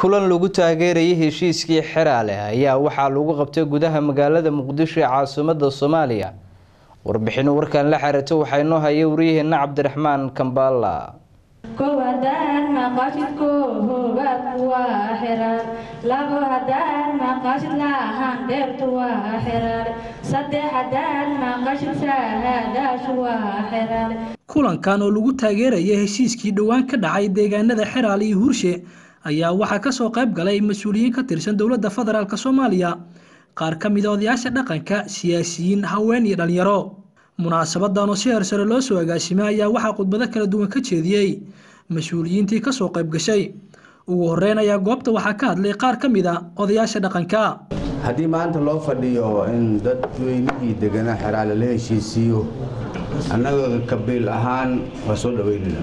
kulan lagu taageerayay heshiiskii xeraale ayaa waxaa lagu qabtay gudaha magaalada muqdisho ee caasimada soomaaliya warbixin warkan la xiriirta waxaa inoo haya waryaheena cabdiraxmaan kambaala kow haddaan maqashid koobaad waa xiraar labo haddaan maqashid lahaan dheertu waa xiraar saddex haddaan maqashid saadaashu waa xiraar kulankan oo lagu taageeraya heshiiskii dhowaan ka dhacay deegaanada xeraale iyo hurshe ayaa waxaa kasoo qayb galay mas-uuliyiin ka tirsan dowladda federaalk soomaaliya qaar ka mid a odayaasha dhaqanka siyaasiyiin haween iyo dhalinyaro munaasabadan oo si hersare loo soo agaasimay ayaa waxaa khudbado kala duwan ka jeediyey mas-uuliyiintii kasoo qayb gashay ugu horeyn ayaa goobta waxaa ka hadlay qaar ka mid a odayaasha dhaqanka haddii maanta loo fadhiyo in dadweynihii deganaa xeraale la heshiisiiyo annaga kabiil ahaan waa soo dhaweynayna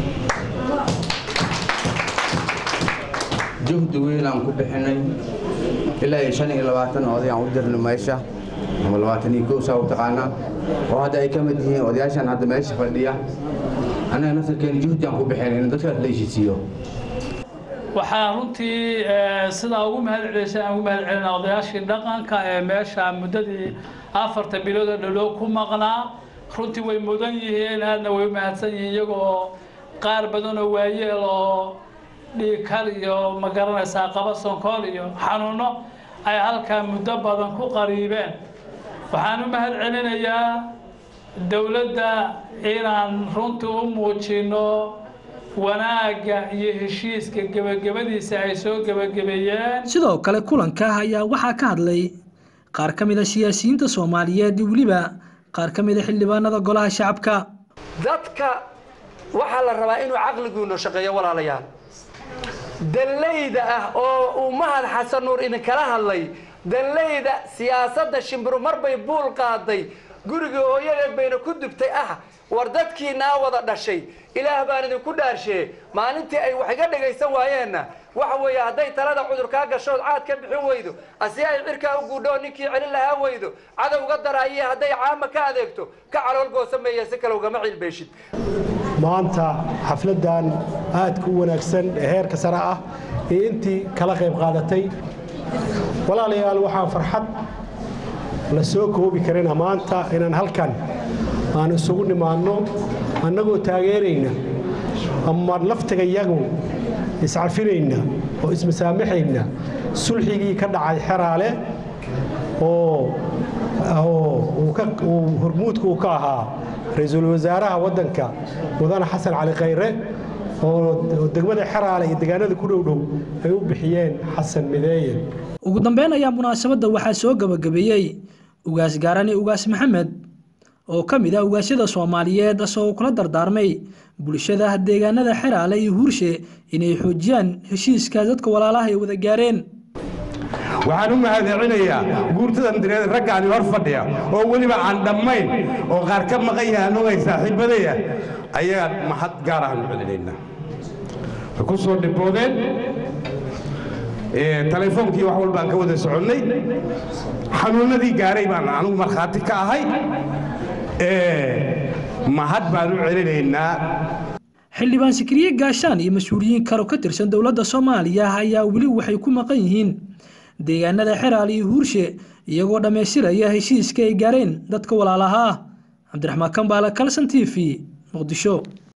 juhdi weynaan ku bixinay ilaa iyo shan iyo labaatan oday aan u dirno meesha ama labaatan iyo kow saa u taqaanaa oo hadda ay ka mid yihiin odayaashan hadda meesha fadhiya annaga nasarkeena juhdi aan ku bixinay in dadkaas la heshiisiiyo waxaa runtii sidaa ugu mahad celisay aan ugu mahad celina odayaashii dhaqanka ee meesha muddadii afarta bilood oo dhalow ku maqnaa runtii way mudan yihiin aadna way u mahadsan yihiin iyagoo qaar badan oo waayeel oo dhiigkar iyo ma garanaysaa qaba sonkool iyo xanuuno ay halkaa muddo badan ku qariibeen waxaan u mahad celinayaa dowladda inaan runtii u muujino wanaagga iyo heshiiska gebagabadiisa ay soo gebagabeeyeen sidoo kale kulanka ayaa waxaa ka hadlay qaar ka mid a siyaasiyiinta soomaaliyeed iyo weliba qaar ka mid a xildhibaanada golaha shacabka dadka waxaa la rabaa inuu caqliguuna shaqeeyo walaalayaal danlayda ah oo uu mahad xasan nuur idinkala hadlay danlayda siyaasadda shimbiru marbay buul qaaday gurigii hooyadeed bayna ku dubtay ah war dadkiinaa wada dhashay ilaah baan idinku dhaarshee maalintii ay wax iga dhagaysan waayeenna waxa weeye hadday talada cudur kaa gashood caad ka bixin weydo asi ay cirkaa u guudho ninkii celin lahaa weydo cadowga daraaye hadday caama ka adeegto ka calool goosameeya si kale ugama cilbeeshid maanta xafladdan aadka u wanaagsan ee heerka sare ah iyo intii kala qayb qaadatay walaalayaal waxaan farxad la soo koobi karina maanta inaan halkan aan isugu nimaadno annagoo taageerayna ama laftiga yagu iscafinayna oo ismasaamaxayna sulxigii ka dhacay xeraale oo hormuudka uu ka ahaa ra-iisul wasaaraha waddanka mudane xasan cali khayre oo degmada xeraale iyo deegaanada ku dhowdhow ay u bixiyeen xasan mideeye ugu dambeyn ayaa munaasabadda waxaa soo gabagabeeyey ugaas gaarani ugaas maxamed oo ka mid ah ugaasyada soomaaliyeed asagoo kula dardaarmay bulshada deegaanada xeraale iyo huurshe inay xoojiyaan heshiiskaas dadka walaalaha ay wada gaareen waxaan u mahadcelinayaa guurtadan direed raggaani hor fadhiya oo weliba aan dhammayn oo qaar ka maqan yahaan ogay saaxiibadaya ayagaan mahad gaar ahaan u celinaynaa way ku soo dhiboodeen taleefoonkii wax walbaan ka wada soconnay xanuunnadii gaaray baan anugu markhaati ka ahay mahad baan u celinaynaa xildhibaan sikriye gaashaan iyo mas-uuliyiin karo ka tirsan dowladda soomaaliya ayaa weli waxay ku maqan yihiin deegaanada xeraale iyo huurshe iyagoo dhammaystiraya heshiiska ay gaareen dadka walaalaha ah cabdiraxmaan kambaale kalson t v muqdisho